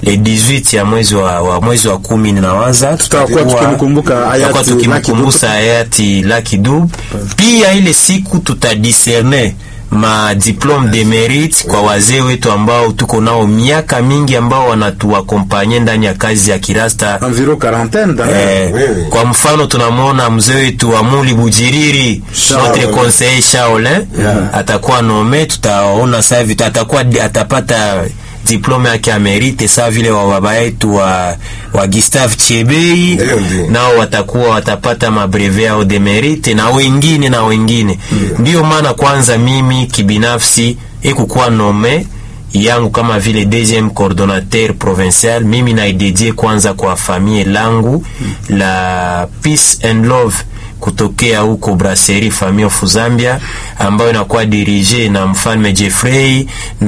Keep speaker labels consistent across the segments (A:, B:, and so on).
A: le 18 ya mwezi wa, wa mwezi wa kumi ninawaza
B: Tutakuwa tukimkumbuka hayati
A: tutakuwa tukimkumbusa hayati Lucky Dube. Pia ile siku tutadiserne ma diplome de mérite kwa wazee wetu ambao tuko nao miaka mingi ambao wanatuakompanye ndani ya kazi ya kirasta
B: environ quarantaine d'ailleurs.
A: Eh,
C: wewe.
A: kwa mfano tunamwona mzee wetu Amuli Bujiriri notre conseiller Shaolin atakuwa nome, tutaona sasa hivi atakuwa atapata diplome yake ya merite sawa vile wa baba yetu wa, wa Gustave Chebei
C: Ndio, ndio.
A: nao watakuwa watapata mabreve yao de merite na wengine na wengine. Ndiyo maana kwanza mimi kibinafsi ikukuwa nome yangu kama vile deuxième coordonnateur provincial, mimi naidedie kwanza kwa famille langu la Peace and Love kutokea huko Brasserie Famille of Zambia ambayo inakuwa dirige na mfalme Jeffrey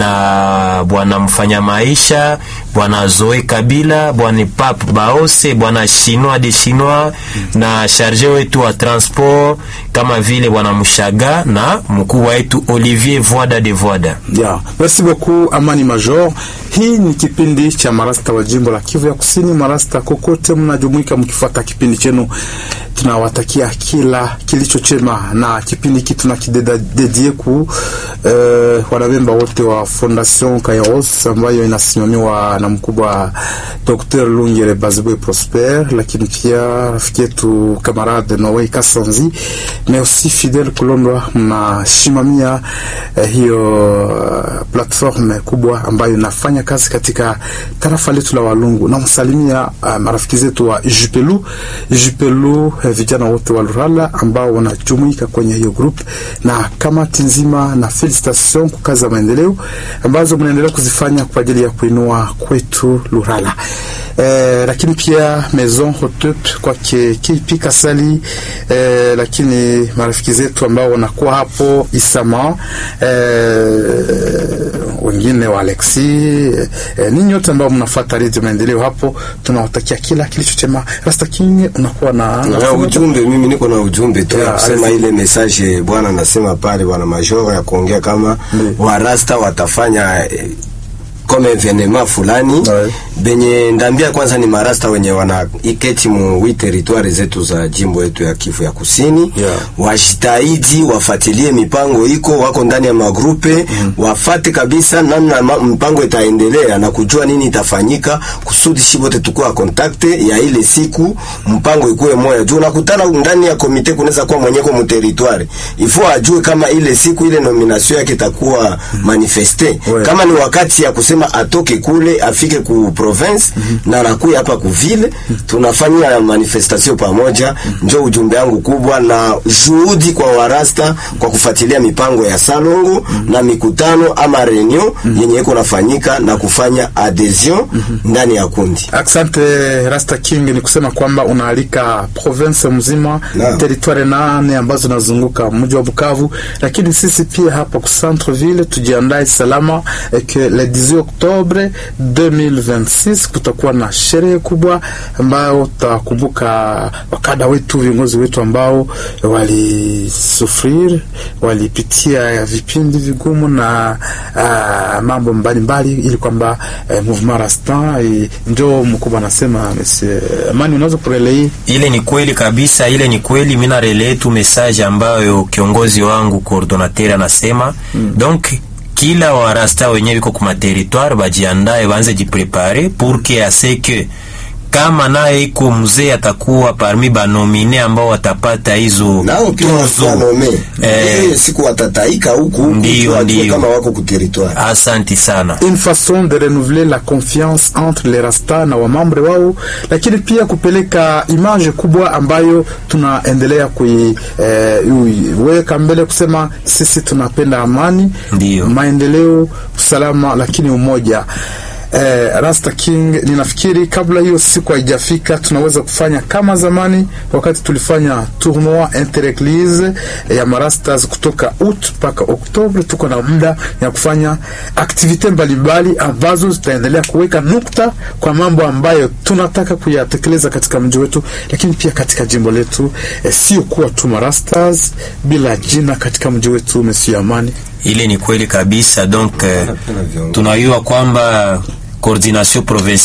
A: na bwana mfanya maisha bwana Zoe Kabila bwana Pape Baose bwana Chinois de Chinois na charge wetu wa transport kama vile bwana Mushaga na mkuu wetu Olivier Voada de Voada.
B: Yeah. Merci beaucoup Amani Major. Hii ni kipindi cha marasta wa jimbo la Kivu ya Kusini. Marasta kokote mnajumuika mkifuata kipindi chenu, tunawatakia kila kilicho chema, na kipindi hiki tunakidedie ku eh, wanamemba wote wa Fondation Kairos ambayo inasimamiwa na mkubwa Dr. Lungere Bazibwe Prosper, lakini pia rafiki yetu kamarade Noe Kasanzi na aussi Fidel Kulondwa mnasimamia eh, hiyo uh, platform kubwa ambayo inafanya kazi katika tarafa letu la Walungu. Namsalimia uh, marafiki zetu wa Jupelu Jupelu, eh, vijana wote wa Lurala ambao wanajumuika kwenye hiyo group na kamati nzima, na felicitation kwa kazi za maendeleo ambazo mnaendelea kuzifanya kwa ajili ya kuinua kwetu Lurala. Eh, lakini pia Maison Hotep kwake KP Kasali eh, lakini marafiki zetu ambao wanakuwa hapo Isama eh, wengine wa Alexi eh, eh, ninyi wote ambao mnafuata redio maendeleo hapo, tunawatakia kila kilicho chema. Rasta King, unakuwa na
C: na ujumbe. Mimi niko na ujumbe tu ya
B: Yeah,
C: kusema
B: azi-
C: ile message bwana anasema pale, bwana majoro ya kuongea kama warasta watafanya eh, kama evenema fulani
B: Ouais.
C: benye ndambia kwanza ni marasta wenye wana iketi mu wi territoire zetu za jimbo yetu ya Kivu ya Kusini
B: Yeah.
C: wajitahidi wafatilie mipango iko wako ndani ya magrupe wafate kabisa namna ma, mpango itaendelea na kujua nini itafanyika kusudi shi bote tukua kontakte ya ile siku mpango ikuwe moya juu nakutana ndani ya komite kunaweza kuwa mwenyeko mu territoire ifo ajue kama ile siku ile nomination yake itakuwa manifeste
B: Ouais.
C: kama ni wakati ya kusema atoke kule afike ku province na anakuya hapa ku ville tunafanya manifestation pamoja njo ujumbe wangu kubwa na juhudi kwa warasta kwa kufuatilia mipango ya salongo na mikutano ama reunion yenye iko nafanyika na kufanya adhesion ndani ya kundi
B: Asante Rasta King, ni kusema kwamba unaalika province mzima
C: Naam.
B: teritwari nane ambazo zinazunguka mji wa Bukavu, lakini sisi pia hapa ku Centreville tujiandae salama eh, que le 18 Oktobre 2026 kutakuwa na sherehe kubwa ambayo tutakumbuka wakada wetu, viongozi wetu ambao walisufrir, walipitia vipindi vigumu na ah, mambo mbalimbali ili kwamba eh, mouvement Rasta eh, njo mkubwa anasema Monsieur Amani, unaweza kurelei
A: Ile ni kweli kabisa, ile ni kweli. Mina relay tu message ambayo kiongozi wangu coordinateur anasema donc kila warasta wenyewe viko kuma territoire bajiandae, banze jiprepare pour que ase que kama naye iko mzee atakuwa parmi banomine ambao watapata hizo
C: nao pia
A: tuzo.
C: wanome
A: Eh.
C: ile siku watataika huku huku
A: Ndio,
C: tu ajue
A: ndio.
C: kama wako ku territoire
A: Asanti sana.
B: une façon de renouveler la confiance entre les rasta na wamambre wao, lakini pia kupeleka image kubwa ambayo tunaendelea kuiweka mbele, kusema sisi tunapenda amani,
A: Ndio.
B: maendeleo, usalama, lakini umoja. Eh, Rasta King, ninafikiri kabla hiyo siku haijafika, tunaweza kufanya kama zamani, wakati tulifanya tournoi intereglise ya marastas kutoka out mpaka Oktobre. Tuko na muda ya kufanya aktivite mbalimbali ambazo zitaendelea kuweka nukta kwa mambo ambayo tunataka kuyatekeleza katika mji wetu, lakini pia katika jimbo letu, eh, sio kuwa tu marastas bila jina katika mji wetu. Monsieur Amani,
A: Ile ni kweli kabisa donc eh, tunajua kwamba coordination provinciale